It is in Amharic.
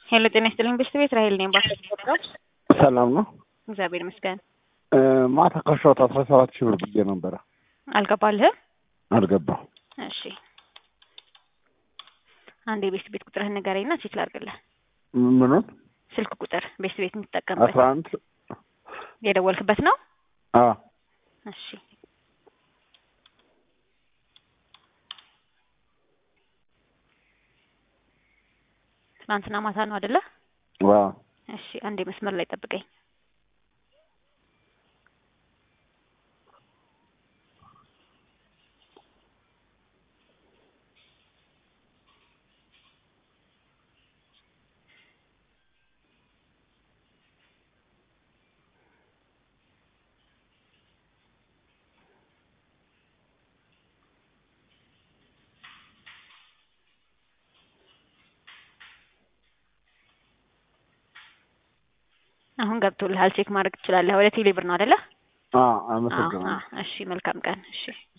ሄሎ ጤና ይስጥልኝ ቤስት ቤት ራሄል ነኝ። ባስ ሰላም ነው። እግዚአብሔር ይመስገን። ማታ ካሻሁት አስራ ሰባት ሺህ ብር ብዬ ነበረ። አልገባልህም? አልገባም። እሺ አንድ የቤስት ቤት ቁጥርህን ንገረኝና ቼክ ላድርግልህ። ምኑን? ስልክ ቁጥር ቤስት ቤት የምትጠቀምበት አስራ አንድ የደወልክበት ነው? አ እሺ ትናንትና ማታ ነው አይደለ? ዋ እሺ አንዴ መስመር ላይ ጠብቀኝ። አሁን ገብቶልሃል። ቼክ ማድረግ ትችላለህ። ወደ ቴሌ ብር ነው አይደለ? አ አዎ፣ አመሰግናለሁ። አዎ። እሺ መልካም ቀን። እሺ